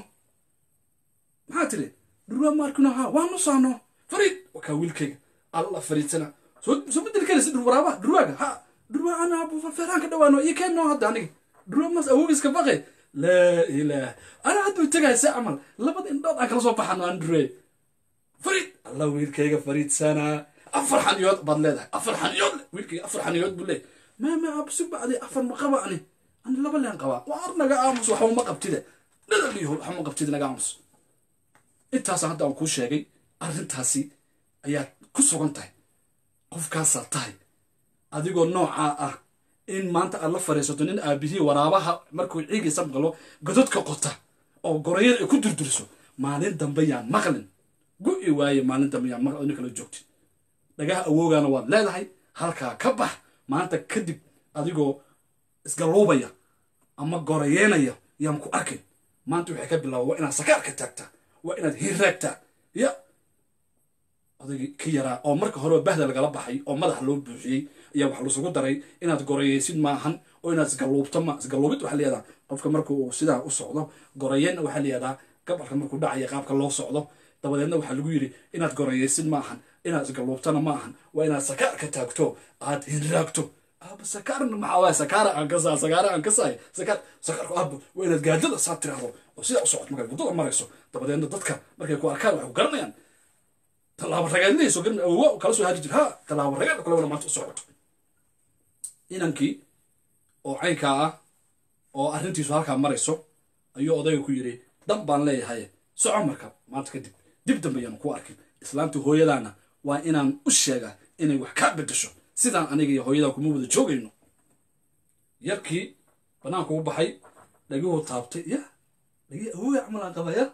maxaa tiri dhurwaa ma arkino haa waa nusaano fariid wakaa wiilkayga alla fariidsana soo soo bedeli karaysa dhur waraabaha dhurwaaga ha dhurwaa ana aaba feerahan ka dhawaano iyo keenno hadda aniga dhurwaa maas awowgiis ka baqay laa ilaah ana hadduu tegaya se camal labada indhood aan kala soo baxano aan dhurwee fariid alla wiilkayga fariidsanaa afar xaniyood baad leedahay afar xaniyood wiilkayga afar xaniyood buu leeyahay maama aabsi bacdi afar ma qaba ani ani laba leen qabaa waar naga aamus waxba ma qabtide dhadaliyo waxba ma qabtide naga aamus intaasa hadda aan kuu sheegay arrintaasi ayaad ku sugan tahay qofkaasaa tahay adigoo noocaa ah in maanta aad la fadhiisato nin aabihii waraabaha markuu ciigiisa maqlo gododka qota oo gorayada ay ku durduriso maalin dambe yaan maqlin gu-i waaye maalin dambe yaan maqlin nin kala joogtin dhagaha awoogaana waad leedahay halkaa ka bax maanta kadib adigoo isgalluubaya ama gorayeenaya yaan ku arkin maanta waxay ka bilaaba waa inaad sakaarka taagtaa waa inaad hirraagtaa ya odaygii ka yaraa oo marka horeba bahda lagala baxay oo madaxa loo buuxiyey ayaa wax lasugu daray inaad gorayeysid maahan oo inaad isgalluubto ma isgalluubid waxaa layihahdaa qofka marka uu sidaa u socdo gorayeenna waxaa layihahdaa gabalka markuu dhacaya qaabka loo socdo dabadeedna waxaa lagu yidhi inaad gorayeysid ma ahan inaad isgalluubtana ma ahan waa inaad sakaarka taagto aad hinraagto aaba sakaarna maxaa waaya sakaara aan kasaa sakaara aan kasaay sakaar sakaarku aaba waa inaad gaadada saa tiraahdo oo sidaa u socod markaad waddada marayso dabadeedna dadka markay ku arkaan waxay ku garanayaan tallaabo ragaadinayso garan awowa kala soo haari jir ha tallaabo ragaad kale wala maanta u socoto inankii oo caynkaa ah oo arrintiisu halkaa marayso ayuu odayga ku yidhi dan baan leeyahay soco marka maanta kadib dib dambe ayaanu ku arkin islaantii hooyadaana waa inaan u sheegaa inay wax kaa bedesho sidaan aniga iyo hooyadaa kuma wada joogayno yarkii banaanku u baxay dhagihuu taabtay ya dhagii awooga camalaan qabaya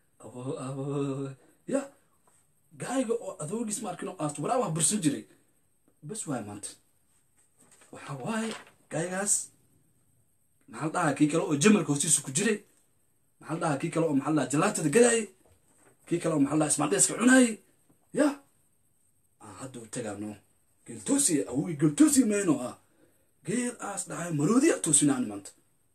ya gaayga oo adoogiis ma arkin oo aas waraabah bursan jiray bas waay maanta waxa waaye gaaygaas maxaa la dhahaa kii kale oo jamalka hoostiisa ku jiray maxaa la dhahaa kii kale oo maxaa la dhahaa jalaatada gadaayay kii kale oo maxaa la dhahaa ismaaldheeska cunaayay ya aan hadda u tagaano geeltoosi awogi geeltoosi mayno ah geel aas dhahay maroodi a toosinaan maanta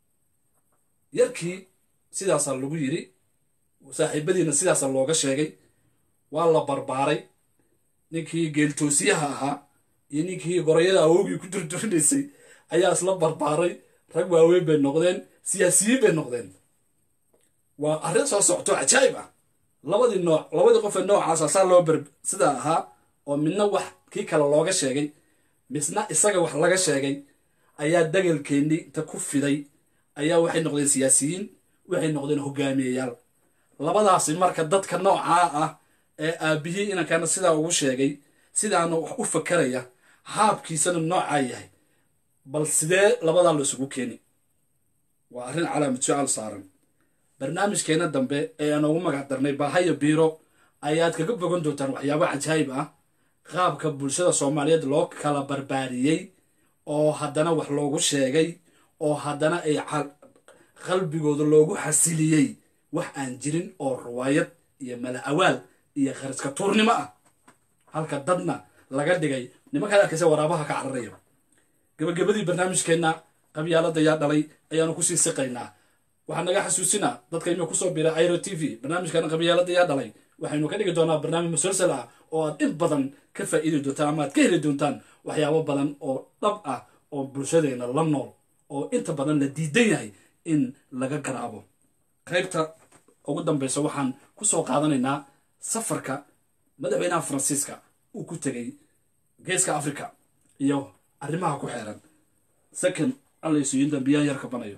yarkii sidaasaa lagu yiri saaxiibadiina sidaasaa looga sheegay waa la barbaaray ninkii geeltoosiyaha ahaa iyo ninkii gorayada awogii ku durdurinaysay ayaa isla barbaaray rag waaweyn bay noqdeen siyaasiyiin bay noqdeen waa arrin soo socto cajaa'ib ah labadii nooc labadii qofee noocaasa saa loo bar sidaa ahaa oo midna wax kii kale looga sheegay misna isaga wax laga sheegay ayaa dagalkeennii inta ku fiday ayaa waxay noqdeen siyaasiyiin waxay noqdeen hogaamiyeyaal labadaasi marka dadka noocaa ah ee aabihii inankana sidaa ugu sheegay sidaana wax u fakaraya haabkiisana noocaa yahay bal sidee labadaa la isugu keeni waa arrin calaamad su-aal saaran barnaamijkeena dambe ee aan ugu magac darnay baahaya biiro ayaad kaga bogan doontaan waxyaabo cajaayib ah qaabka bulshada soomaaliyeed loo kala barbaariyey oo haddana wax loogu sheegay oo haddana ay qalbigooda loogu xasiliyey wax aan jirin oo riwaayad iyo mala awaal iyo khariska tuurnimo ah halka dadna laga dhigay nimankaad arkaysa waraabaha ka cararaya gabagabadii barnaamijkeenna qabyaalada yaa dhalay ayaanu kusii siqaynaa waxaa naga xasuusinaa dadka ima kusoo bira iro t v barnaamijkana qabyaalada yaa dhalay waxaynu ka dhigi doonaa barnaamij musalsal ah oo aad in badan ka faa'iidi doontaan ama aad ka heli doontaan waxyaabo badan oo dhab ah oo bulshadeena la nool oo inta badan la diidan yahay in laga garaabo qaybta ugu dambeysa waxaan kusoo qaadanaynaa safarka madaxweynaha faransiiska uu ku tegay geeska africa iyo arrimaha ku xeeran second allaysuyin dambiyaan yar kabanayo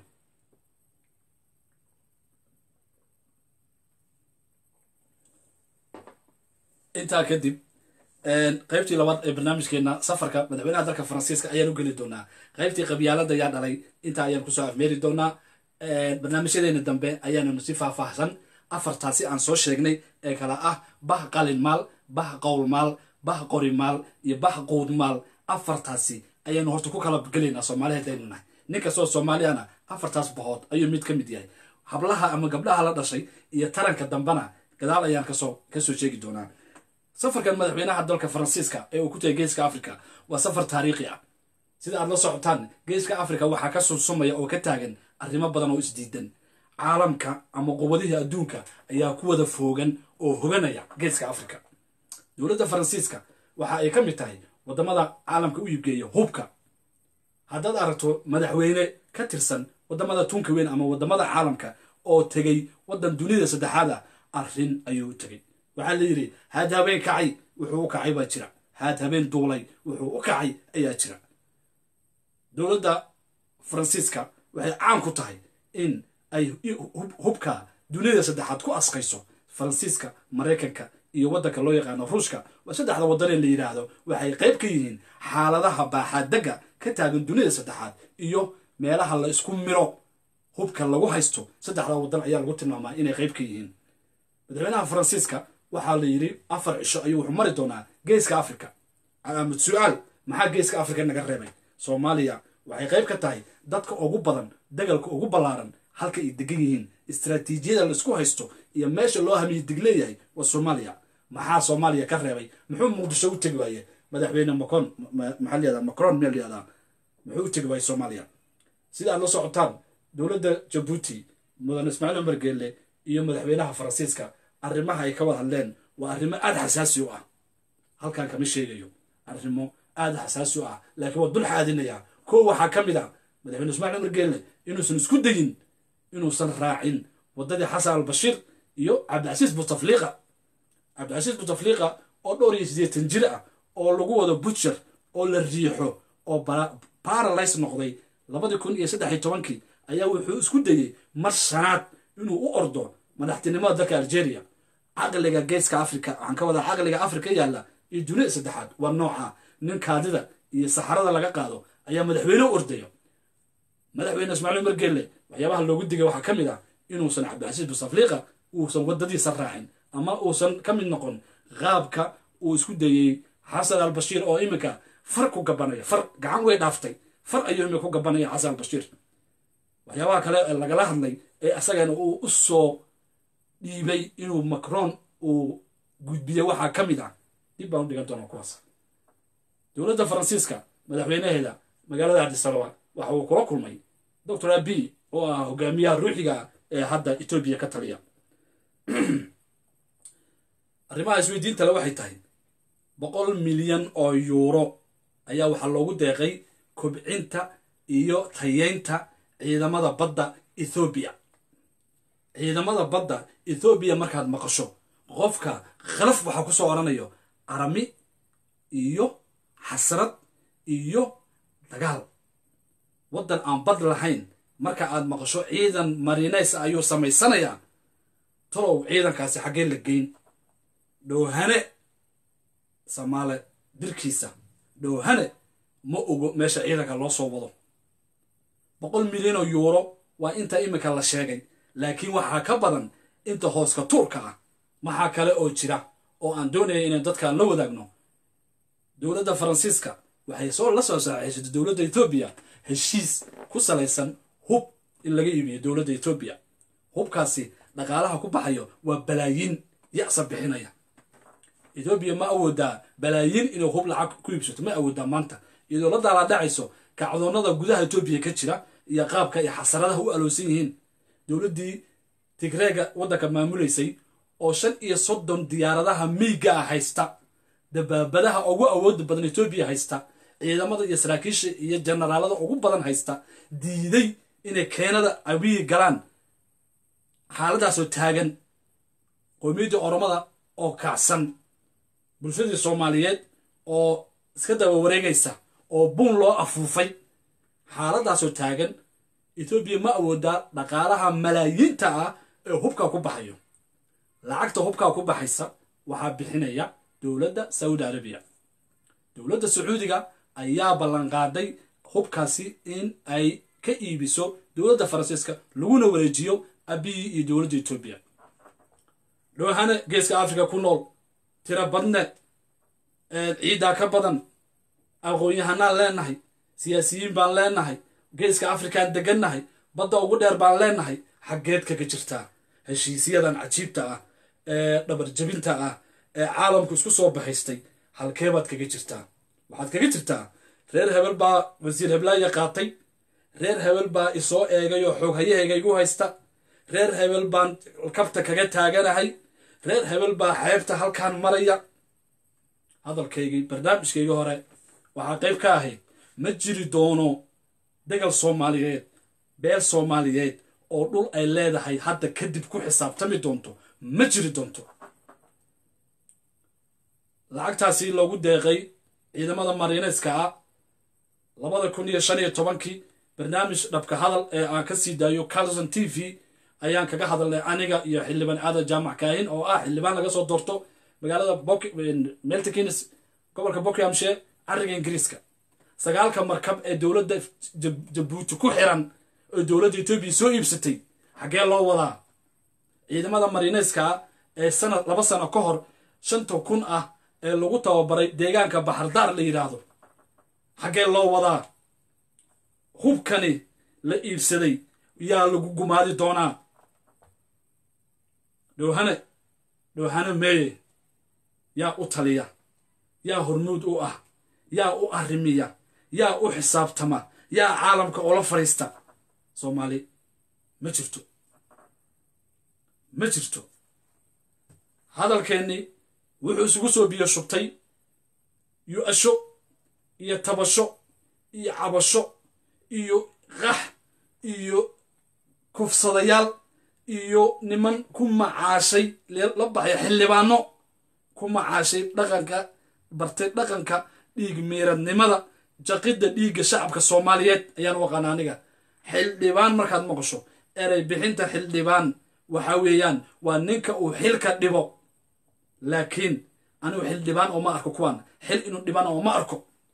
intaa kadib qaybtii labaad ee barnaamijkeena safarka madaxweynaha dalka faransiiska ayaan u geli doonaa qaybtii qabyaalada yaa dhalay intaa ayaan kusoo afmeeri doonaa barnaamijyadeena dambe ayaananu si faahfaahsan afartaasi aan soo sheegnay ee kala ah bah qalin maal bah qowl maal bah qori maal iyo bah quud maal afartaasi ayaanu horta ku kala gelaynaa soomaali haddaynu nahay nin kastoo soomaaliyana afartaas bahood ayuu mid ka mid yahay hablaha ama gabdhaha la dhashay iyo taranka dambena gadaal ayaan kasoo kasoo sheegi doonaa safarkan madaxweynaha dalka faransiiska ee uu ku tagay geeska africa waa safar taariikhi ah sida aad la socotaan geeska africa waxaa ka sursumaya oo ka taagan arrimo badan oo isdiidan caalamka ama qubadihii adduunka ayaa ku wada foogan oo hoganaya geeska africa dowladda faransiiska waxa ay ka mid tahay waddamada caalamka u iibgeeya hubka haddaad aragto madaxweyne ka tirsan waddamada tunka weyn ama waddamada caalamka oo tegey waddan dunida saddexaad ah arrin ayuu u tegey waxaa la yidhi haad habeen kacay wuxuu u kacay baa jira haad habeen duulay wuxuu u kacay ayaa jira dowladda faransiiska waxay caan ku tahay in ay hubka dunida saddexaad ku askayso faransiiska maraykanka iyo waddanka loo yaqaano ruushka waa saddexda waddanee la yidhaahdo waxay qayb ka yihiin xaaladaha baaxaadegga ka taagan dunida saddexaad iyo meelaha la isku miro hubka lagu haysto saddexda waddan ayaa lagu tilmaamaa inay qayb ka yihiin madaxweynaha faransiiska waxaa la yidhi afar cisho ayuu wuxuu mari doonaa geeska africa calaamad su-aal maxaa geeska africa naga reebay soomaaliya waxay qayb ka tahay dadka ugu badan dagalka ugu ballaaran halka ay degan yihiin istraatiijiyada laisku haysto iyo meesha loo hamiye dig leeyahay waa soomaaliya maxaa soomaaliya ka reebay muxuu muqdisho u tegi waaye madaxweyne macron maxaa layihahdaa macron meel layihahdaa muxuu u tegi waaye soomaaliya sida aad la socotaan dowladda jabuuti mudan ismaaciil cumar geelle iyo madaxweynaha faransiiska arrimaha ay ka wada hadleen waa arrimo aada xasaasi u ah halkan kama sheegayo arrimo aada xasaasi u ah laakiin waa dul xaadinayaa kow waxaa ka mid ah madaxweyne ismaaciil cumar geelle inuusan isku dayin inuusan raacin waddadii xasan albashiir iyo cabdicasiis butafliiqa cabdicasiis butafliiqa oo dhowr iyo siddeetan jir ah oo lagu wado butcher oo la riixo oo baralys noqday labadii kun iyo saddex iyo tobankii ayaa wuxuu isku dayey mar shanaad inuu u ordo madaxtinimada dalka algeria caqliga geeska africa waxaan ka wadaa caqliga africa yaalla iyo dunida saddexaad waa nooca nin kaadida iyo saxarada laga qaado ayaa madaxweyne u ordaya madaxweyne ismaaciil umar geelle waxyaabaha loogu digay waxaa ka mid ah inuusan cabdilcasiis busafliiqa uusan waddadiisa raacin ama uusan ka mid noqon qaabka uu isku dayey xasan albashiir oo iminka far ku gabanaya far gacan way dhaaftay far ayuu iminka ku gabanaya xasan albashiir waxyaabaha kale ee lagala hadlay ee asagana uu u soo dhiibay inuu macron uu gudbiye waxaa ka mid ah dib baan u dhigan doonaa kuwaas dowladda faransiiska madaxweynaheeda magaalada cabdisababa waxa uu kula kulmay doctor abi oo ah hogaamiyaha ruuxiga ee hadda etoobiya ka taliya arrimaha isweydiintale waxay tahay boqol milyan oo yuuro ayaa waxaa loogu deeqay kobcinta iyo tayeynta ciidamada badda ethoobiya ciidamada badda ethoobiya markaad maqasho qofka khalaf waxaa ku soo odhanayo arami iyo xasrad iyo dagaal waddan aan bad lahayn marka aad maqasho ciidan marinays ayuu samaysanayaa talow ciidankaasi xaggee la geyn dhowhane samaale dirkiisa dhowhane ma ogo meesha ciidanka loo soo wado boqol milyan oo yuuro waa inta iminka la sheegay laakiin waxaa ka badan inta hooska tuurka ah maxaa kale oo jira oo aan doonaya inaan dadkaan la wadaagno dowladda faransiiska waxay soo la soo saaxiisatay dowladda etoobiya heshiis ku salaysan hub in laga iibiyo dowladda etoobiya hubkaasi dhaqaalaha ku baxayo waa balaayiin yacsa bixinaya etoobiya ma awoodaa balaayiin inay hub lacag ku iibsato ma awoodaa maanta iyadoo la daalaadhacayso kacdoonnada gudaha etoobiya ka jira iyo qaabka ay xasaradaha u aloosan yihiin dowladdii tigreega waddanka maamulaysay oo shan iyo soddon diyaaradaha miiga ah haysta dabaabadaha ugu awooda badan etoobiya haysta ciidamada iyo saraakiisha iyo jenaraalada ugu badan haysta diiday inay keenada abiyi galaan xaaladaasoo taagan qowmiyaddii oromada oo kacsan bulshadii soomaaliyeed oo iska daba wareegaysa oo buun loo afuufay xaaladaasoo taagan etoobiya ma awoodaa dhaqaalaha malaayiinta ah ee hubkaa ku baxayo lacagta hubkaa ku baxaysa waxaa bixinaya dowladda saudi arabiya dowladda sacuudiga ayaa ballanqaaday hubkaasi in ay ka iibiso dowladda faransiiska laguna wareejiyo abiyi iyo dowladda etoobiya dhowhane geeska africa ku nool tiro badne ciiddaa ka badan aqoon-yahanaan leenahay siyaasiyiin baan leenahay geeska afrikaan degannahay badda ugu dheer baan leenahay xaggeed kaga jirtaa heshiisyadan cajiibta ah ee dhabarjabinta ah ee caalamku isku soo baxaystay halkeebaad kaga jirtaa waxaad kaga jirtaa reer hebel baa wasiir heblaaya qaatay reer hebel baa isoo eegay oo xoog hayahayga igu haysta reer hebel baan kabta kaga taaganahay reer hebel baa xeebta halkaan maraya hadalkaygii barnaamijkaygii hore waxaa qayb ka ahayd ma jiri doono degal soomaaliyeed beel soomaaliyeed oo dhul ay leedahay hadda kadib ku xisaabtami doonto ma jiri doonto lacagtaasi loogu deeqay ciidamada mariineyska ah labada kun iyo shan iyo tobankii barnaamij dhabka hadal ee aan ka sii daayo carlson t v ayaan kaga hadalnay aniga iyo xildhibaan aadan jaamac kaahin oo ah xildhibaan laga soo doorto magaalada meltikins gobolka buckhamshire cariga ingiriiska sagaalka markab ee dowladda jabuuti ku xiran oo dowladda etoobiya soo iibsatay xaggee loo wadaa ciidamada mariineyska ee sanad laba sano ka hor shanta kun ah ee lagu tababaray deegaanka baxardaar la yidhaahdo xaggee loo wadaa hubkani la iibsaday yaa lagu gumaadi doonaa dhowhane dhowhane meeye yaa u taliya yaa hormuud u ah yaa u arrimiya yaa u xisaabtama yaa caalamka oola fadhiista soomaali ma jirto ma jirto hadalkeennii wuxuu isugu soo biyo shubtay yu-asho iyo tabasho iyo cabasho iyo qax iyo kufsadayaal iyo niman ku macaashay la baxay xildhibaano ku macaashay dhaqanka bartay dhaqanka dhiig miiradnimada jaqidda dhiigga shacabka soomaaliyeed ayaan u aqaana aniga xildhibaan markaad maqasho erey bixinta xildhibaan waxa weeyaan waa ninka uu xilka dhibo laakiin anigu xildhibaan oo ma arko kuwaan xil inuu dhibaan oo ma arko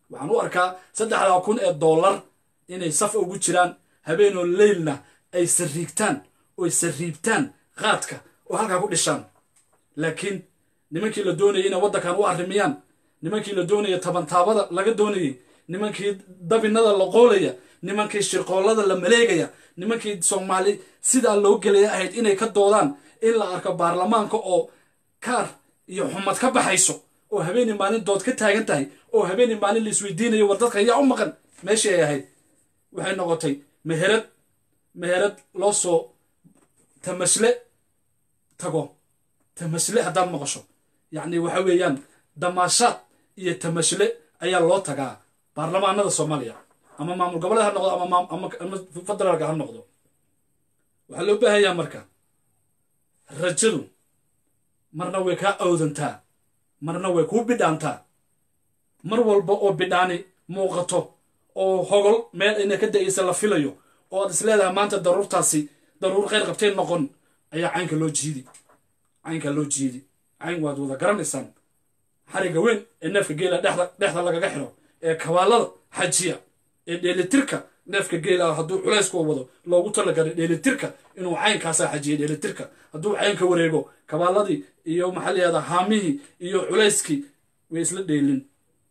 waxaan u arkaa saddexdaa kun ee dollar inay saf ugu jiraan habeenoo leylna ay sariigtaan oy sariibtaan qaadka oo halkaa ku dhishaan laakiin nimankii la doonayay inay waddankan u arrimiyaan nimankii la doonaya tabantaabada laga doonayay nimankii dabinada la qoolaya nimankii shirqoollada la maleegaya nimankii soomaali sidaa loo gelaya ahayd inay ka doodaan in la arko baarlamaanka oo kaar iyo xumad ka baxayso oo habeenii maalin dood ka taagan tahay oo habeenii maalin la isweydiinayo war dadka yaa u maqan meeshii ay ahayd waxay noqotay meherad meherad loo soo tamasle tago tamasle haddaad maqasho yacni waxa weeyaan damaashaad iyo tamasle ayaa loo tagaa baarlamaanada soomaaliya ama maamul goboleed ha noqdo ama ama federaalka ha noqdo waxaa loo baahanyaa marka rajadu marna way kaa awdantaa marna way kuu bidhaantaa mar walba oo bidhaani muuqato oo hogol meel ayna ka da'aysa la filayo oo aad is leedahay maanta daruurtaasi daruur kheyr qabtay noqon ayaa caynka loo jiidi caynka loo jiidi cayn waad wada garanaysaan xariga weyn ee neefka geela dhexda dhexda lagaga xiro ee kabaalada xajiya ee dheelitirka neefka geela hadduu culaysku wado loogu talagalay dheelitirka inuu caynkaasaa xajiya dheelitirka hadduu caynka wareego kabaaladii iyo maxaa layihahdaa haamihii iyo culayskii way isla dheelin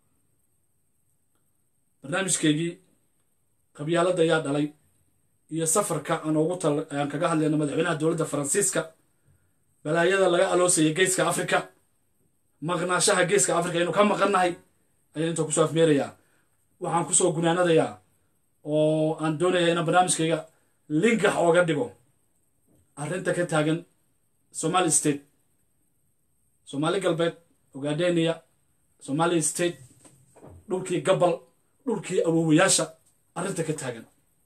barnaamijkeygii qabyaalada ayaa dhalay iyo safarka aan ugu tal aan kaga hadlayno madaxweynaha dowladda faransiiska balaayada laga aloosayay geeska afrika maqnaashaha geeska afrika aynu ka maqannahay ayaan inta kusoo afmeerayaa waxaan kusoo gunaanadayaa oo aan doonayaa inaan barnaamijkayga lingax ooga dhigo arrinta ka taagan somali state soomaali galbeed ogadenia somali state dhulkii gabal dhulkii awowayaasha arrinta ka taagan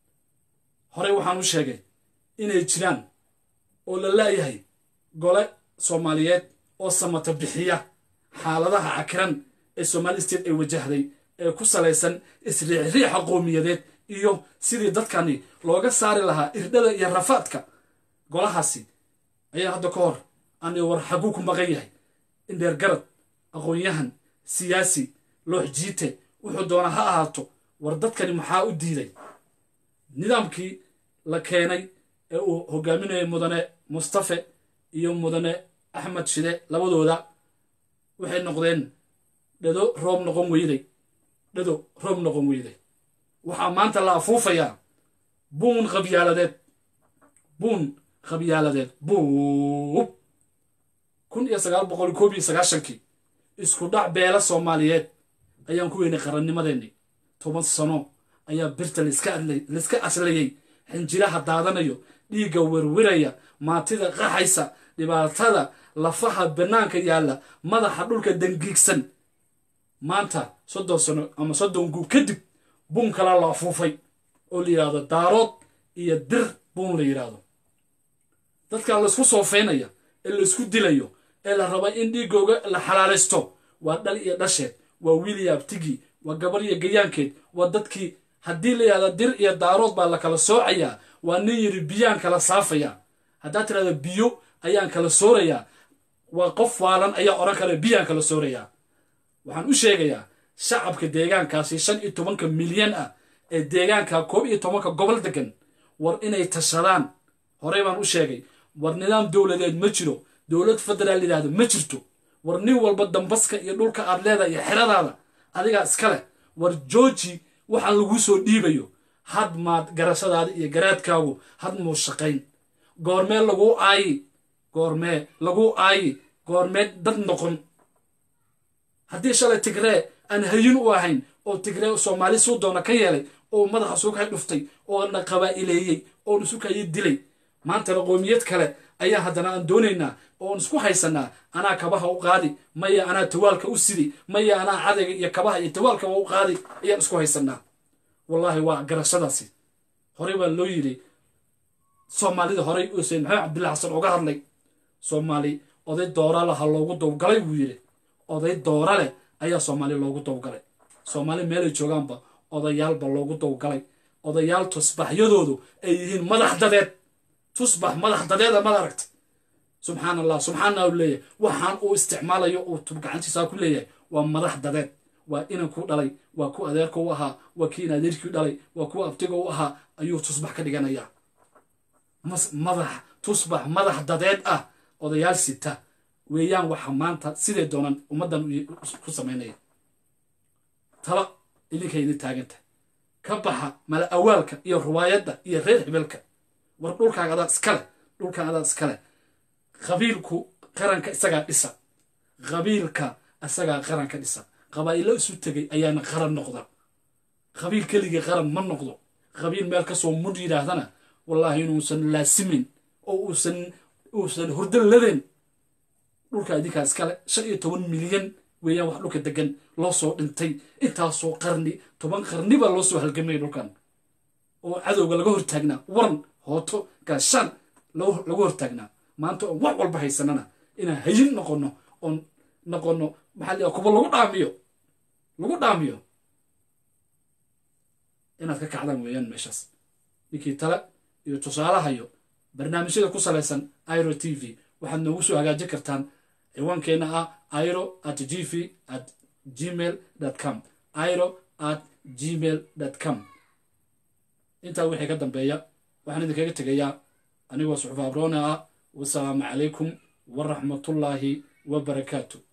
horey waxaan u sheegay inay jiraan oo la laayahay gole soomaaliyeed oo samata bixiya xaaladaha cakiran ee somali state ay wajahday ee ku salaysan isriixriixa qowmiyadeed iyo sidii dadkani looga saari lahaa irdhada iyo rafaadka golahaasi ayaa hadda ka hor ani war xaguu ku maqan yahay indheer garad aqoon-yahan siyaasi loox jiite wuxuu doonaa ha ahaato war dadkani maxaa u diiday nidaamkii la keenay ee uu hogaaminayay mudane mustafe iyo mudane axmed shide labadooda waxay noqdeen dhado roob noqon weyday dhado roob noqon weyday waxaa maanta la afuufayaa buun qabyaaladeed buun qabyaaladeed buub kun iyo sagaal boqol koob iyo sagaashankii isku dhac beela soomaaliyeed ayaan ku weynay qarannimadeenni toban sano ayaa birta layska aslayay xinjiraha daadanayo dhiigga werwiraya maatida qaxaysa dhibaatada lafaha bannaanka yaalla madaxa dhulka dangiigsan maanta soddon sano ama soddon guub kadib buun kalaa la afuufay oo la yidhahdo daarood iyo dir buun la yidhaahdo dadka laysku soofeynaya ee laysku dilayo ee la raba in dhiigooga la xalaalaysto waa dhal iyo dhasheed waa wiiliya abtigii waa gabar iyo gayaankeed waa dadkii haddii la yidhahda dir iyo daarood baa la kala soocayaa waa nin yidhi biyaan kala saafayaa haddaad tidhahda biyo ayaan kala soorayaa waa qof waalan ayaa odhan kale biyaan kala soorayaa waxaan u sheegayaa shacabka deegaankaasi shan iyo tobanka milyan ah ee deegaanka koob iyo tobanka gobol degan war inay tashadaan horey baan u sheegay war nidaam dowladeed ma jiro dowlad federaal yidhaahdo ma jirto war nin walba dambaska iyo dhulka aad leedahay iyo xeradaada adigaa iska leh war jooji waxaan laguu soo dhiibayo had maad garashadaada iyo garaadkaagu had muu shaqayn goormee laguu aayi goormee laguu aayi goormee dad noqon haddii shalay tigree aan hayin u ahayn oo tigree soomaali suu doona ka yeelay oo madaxa suukay dhuftay oo na qabaa'ileeyey oo nisukayi dilay maantana qoomiyad kale ayaa haddana aan doonaynaa oon isku haysanaa anaa kabaha u qaadi maya anaa tawaalka u sidi maya anaa cadayga iyo kabaha iyo tawaalkaba u qaadi ayaan isku haysanaa wallaahi waa garashadaasi horey baa loo yidhi soomaalida horey usen maxamed cabdillahi xasan uga hadlay soomaali oday doora leh ha loogu dowgalay buu yidhi oday doora leh ayaa soomaali loogu dowgalay soomaali meelay joogaanba odayaalba loogu dowgalay odayaal tusbaxyadoodu ay yihiin madax dadeed tusbax madax dadeeda mad aragta subxaan allah subxaana u leeyahay waxaan uu isticmaalayo uu tub gacantiisaa ku leeyahay waa madax dadeed waa inankuu dhalay waa ku adeerka u ahaa waa kii adeerkii dhalay waa kuwa abtiga u ahaa ayuu tusbax ka dhiganayaa madax tusbax madax dadeed ah odayaal sita weeyaan waxa maanta sidee doonan ummaddan ku samaynaya tala idinka idin taaganta ka baxa mala awaalka iyo ruwaayadda iyo reer hebelka war dhulkaaga adaa iskale dhulkaan adaa iskale qabiilku qaranka isagaa dhisa qabiilka isagaa qaranka dhisa qabaa'ilo isu tegay ayaana qaran noqda qabiil keligii qaran ma noqdo qabiil meel kasoo mudh yidhaahdana wallaahi inuusan laasimin oo uusan uusan hurdo ladeen dhulka idinkaa iskale shan iyo toban milyan weeyaan wax dhulka degan loo soo dhintay intaasoo qarni toban qarni baa loo soo halgamaya dhulkan oo cadowga laga hortaagnaa waran hooto gaashaan laga hortaagnaa maanta oon wax walba haysanana inaan hayin noqono oon noqono maxaa la kuba lagu dhaamiyo lagu dhaamiyo inaad ka kacdaan weeyaan meeshaas ninkii tale iyo tusaalahayo barnaamijyada ku salaysan iro t v waxaad noogu soo hagaajin kartaan ciwaankeenna ah iro at g v at gmail com iro at gmail com intaa wixii ka dambeeya waxaan idinkaga tegayaa anigoo suxufa abroone ah wasalaamu calaykum waraxmatullaahi wabarakaatu